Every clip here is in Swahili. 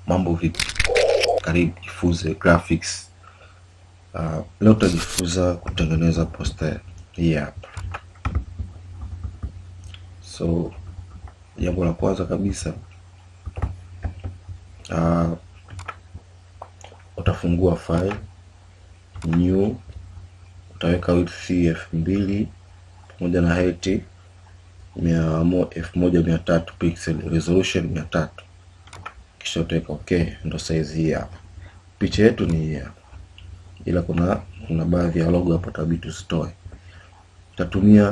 Mambo vipi? Karibu jifunze graphics. Uh, leo tutajifunza kutengeneza poster hii hapa. So jambo la kwanza kabisa uh, utafungua file new, utaweka width elfu mbili pamoja na height elfu moja mia tatu pixel, resolution mia tatu kisha utaweka okay, ndo size hii hapa. Picha yetu ni hii hapa, ila kuna kuna baadhi ya logo hapo tabii tuzitoe. Utatumia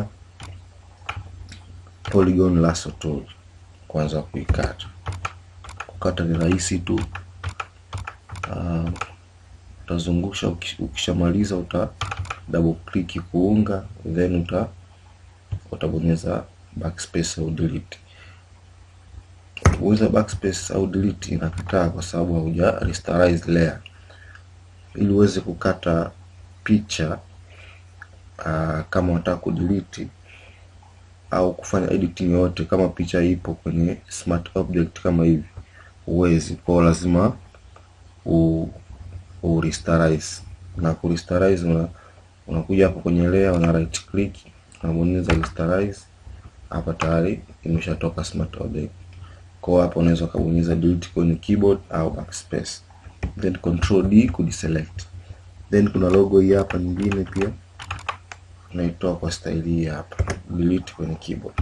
polygon lasso tool kwanza kuikata. Kukata ni rahisi tu. Uh, utazungusha ukishamaliza, uta double click kuunga, then uta utabonyeza backspace au delete. Ukibonyeza backspace au delete inakataa kwa sababu hauja rasterize layer. Ili uweze kukata picha uh, kama unataka kudelete au kufanya editing yote, kama picha ipo kwenye smart object kama hivi, uwezi kwa lazima u, u rasterize na ku rasterize una unakuja hapo kwenye layer, una right click unabonyeza rasterize. Hapa tayari imeshatoka smart object. Kwa hapo unaweza ukabonyeza delete kwenye keyboard au backspace, then control D ku deselect. Then kuna logo hii hapa nyingine pia unaitoa kwa style hii hapa, delete kwenye keyboard.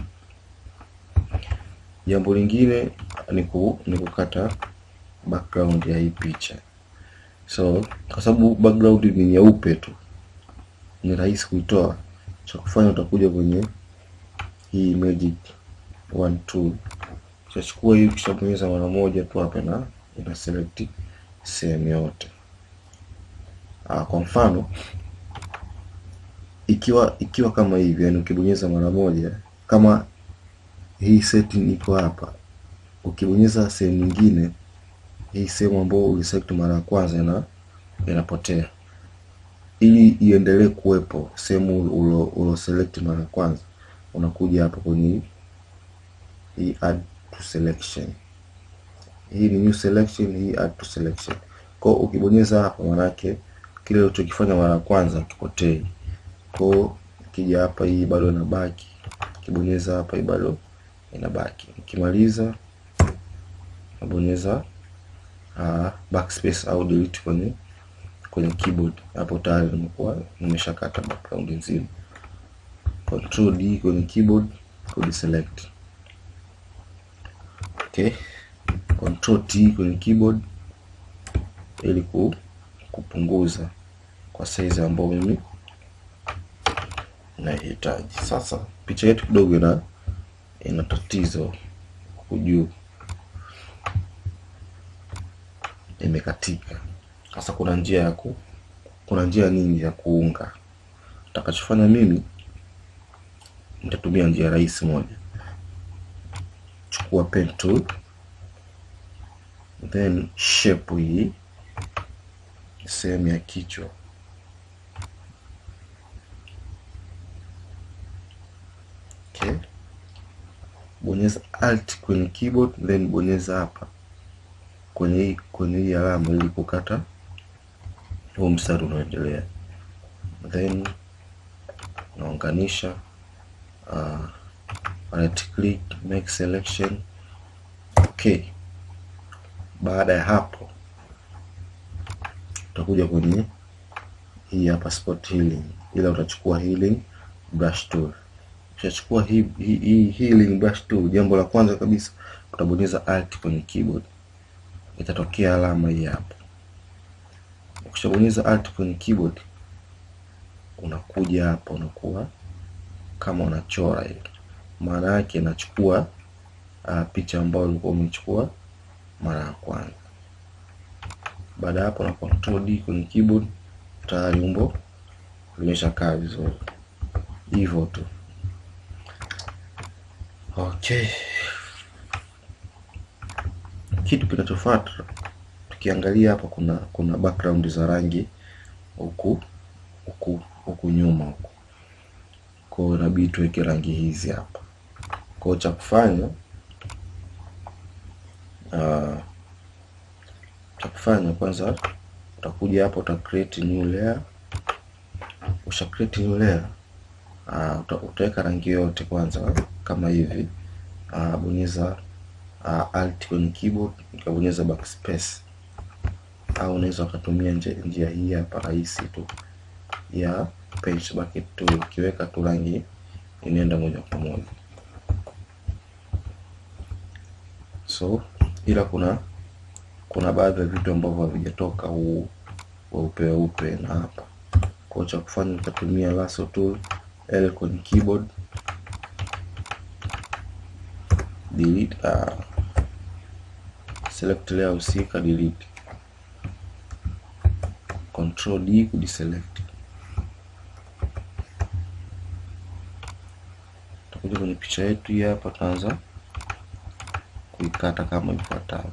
Jambo lingine ni ku, ni kukata background ya hii picha. So kwa sababu background ni nyeupe tu, ni rahisi kuitoa. Cha kufanya utakuja kwenye hii magic one tool, utachukua hii, ukishabonyeza mara moja tu hapa na ina select sehemu yote. Ah, kwa mfano ikiwa ikiwa kama hivi, yani ukibonyeza mara moja, kama hii setting iko hapa, ukibonyeza sehemu nyingine, hii sehemu ambayo uliselect mara ya kwanza ina inapotea. Ili iendelee kuwepo sehemu ulo, ulo select mara ya kwanza, unakuja hapa kwenye hii add to selection. Hii ni new selection, hii add to selection. Kwa ukibonyeza hapa, manake kile ulichokifanya mara ya kwanza kipotei kwa ukija hapa hii bado inabaki, ukibonyeza hapa hii bado inabaki. Ukimaliza nabonyeza uh, backspace au delete kwenye kwenye keyboard, hapo tayari nimekuwa nimeshakata background nzima. Control D kwenye keyboard ku deselect. Okay, Control T kwenye keyboard ili kupunguza kwa size ambayo mimi nahitaji. Sasa picha yetu kidogo ina ina tatizo huku juu, imekatika. Sasa kuna njia ya ku kuna njia nyingi ya kuunga. Nitakachofanya mimi nitatumia njia rahisi moja. Chukua pen tool, then shape hii sehemu ya kichwa Okay. Bonyeza alt kwenye keyboard then bonyeza hapa kwenye hii kwenye hii alama ili kukata huu mstari unaoendelea, then unaunganisha uh, right click make selection. Okay, baada ya hapo utakuja kwenye hii hapa spot healing, ila utachukua healing brush tool Ukishachukua hii hii hii healing brush tool, jambo la kwanza kabisa utabonyeza alt kwenye keyboard, itatokea alama hii hapa. Ukishabonyeza alt kwenye keyboard, unakuja hapa, unakuwa kama unachora hivi, maana yake inachukua uh, picha ambayo ulikuwa umechukua mara ya kwanza. Baada ya hapo, na control D kwenye keyboard, tayari umbo limeshakaa vizuri, hivyo tu. Okay, kitu kinachofuata tukiangalia hapa, kuna kuna background za rangi huku huku huku nyuma huku, kwa hiyo inabidi tuweke rangi hizi hapa. Kwa hiyo cha kufanya uh, utakachokifanya kwanza, utakuja hapo uta create new layer. Usha create new layer, uh, uta, utaweka rangi yote kwanza kama hivi. Uh, bonyeza uh, alt kwenye keyboard, ukabonyeza backspace, au unaweza ukatumia njia hii hapa rahisi tu ya paint bucket tool, ukiweka tu rangi inaenda moja kwa moja. So ila kuna kuna baadhi ya vitu ambavyo havijatoka huu weupe weupe na hapa, kwa cha kufanya utatumia lasso tool L kwenye keyboard delete, uh, select layer husika delete, control D kudeselect. Tutakuja kwenye picha yetu hii hapa, tuanza kuikata kama ifuatavyo.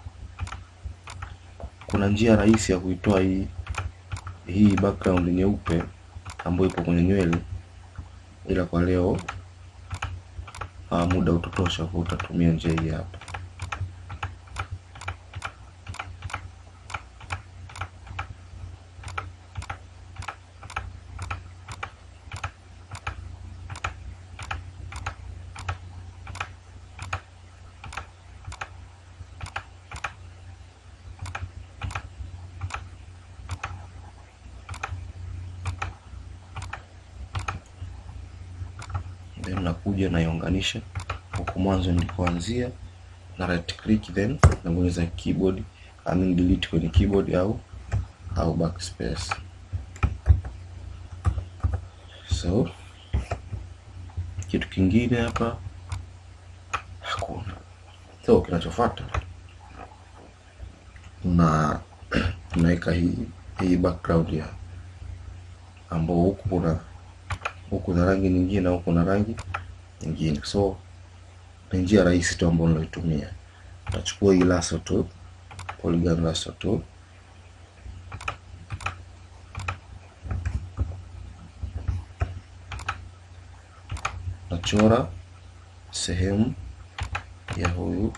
Kuna njia rahisi ya kuitoa hii hii background nyeupe ambayo ipo kwenye nywele, ila kwa leo uh, muda utotosha, kwa utatumia njia hii hapa. then nakuja naiunganisha huku mwanzo nilikoanzia na right click, then nabonyeza keyboard I mean delete kwenye keyboard au au backspace. So kitu kingine hapa hakuna. So kinachofuata na unaweka hii hii background ya ambao huku kuna huku na rangi nyingine na huku na rangi nyingine. So ni njia rahisi tu ambayo naitumia. Utachukua hii lasso tool, polygon lasso tool, nachora sehemu ya huyu,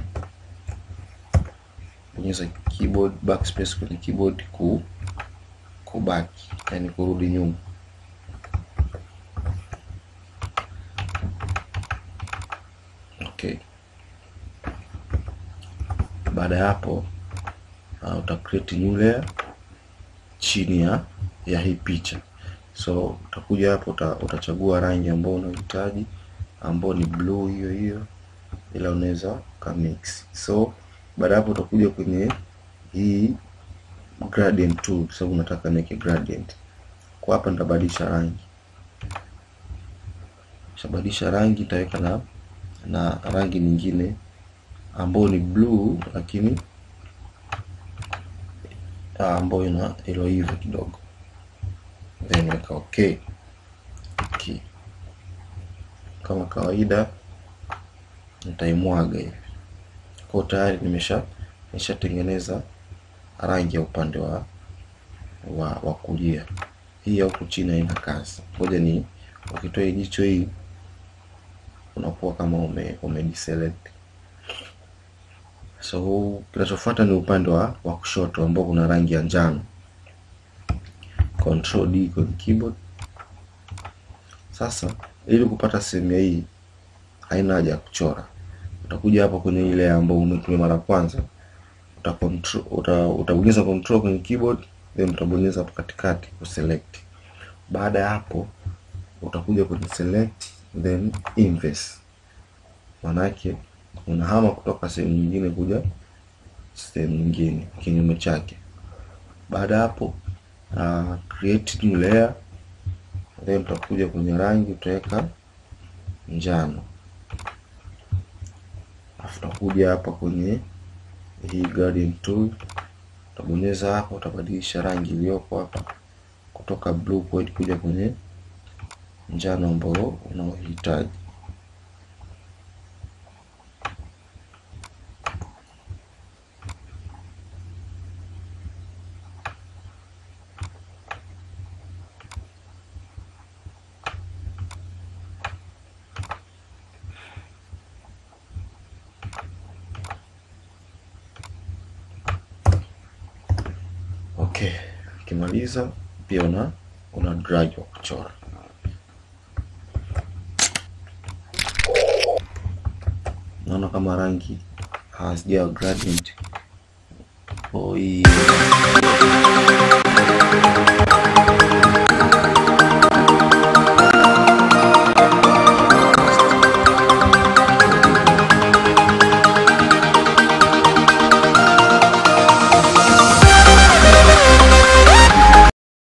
bonyeza keyboard backspace kwenye keyboard ku kubaki, yani kurudi nyuma Okay. Baada ya hapo uh, uta create new layer chini ya ya hii picha. So utakuja hapo uta, utachagua rangi ambayo unahitaji ambayo ni blue hiyo hiyo, ila unaweza ka mix. So baada hapo utakuja kwenye hii gradient tool, kwa sababu unataka niweke gradient. Kwa hapa nitabadilisha rangi, shabadilisha rangi nitaweka na na rangi nyingine ambayo ni blue lakini ambayo ina ilo hivyo kidogo, then weka okay. Okay, kama kawaida nitaimwaga hivi kwa tayari nimesha nimeshatengeneza rangi ya upande wa wa, wa kulia. Hii ya huku chini haina kazi, ngoja ni ukitoa jicho hii unakuwa kama ume, ume deselect. So kinachofuata ni upande wa, wa kushoto ambao kuna rangi ya njano. Control D kwenye keyboard. Sasa ili kupata sehemu hii haina haja ya kuchora, utakuja hapa kwenye ile ambayo umetumia mara kwanza, uta control uta, utabonyeza control kwenye keyboard then utabonyeza hapo katikati ku select. Baada ya hapo utakuja kwenye select then inverse, manake unahama kutoka sehemu nyingine kuja sehemu nyingine kinyume chake. Baada ya hapo uh, create new layer then utakuja kwenye rangi utaweka njano, afu utakuja hapa kwenye hii gradient tool utabonyeza hapa, utabadilisha rangi iliyopo hapa kutoka blue point kuja kwenye njano ambao unaohitaji. Okay, ukimaliza pia una una drag wa kuchora. Naona kama rangi hazijawa gradient. Oh, hii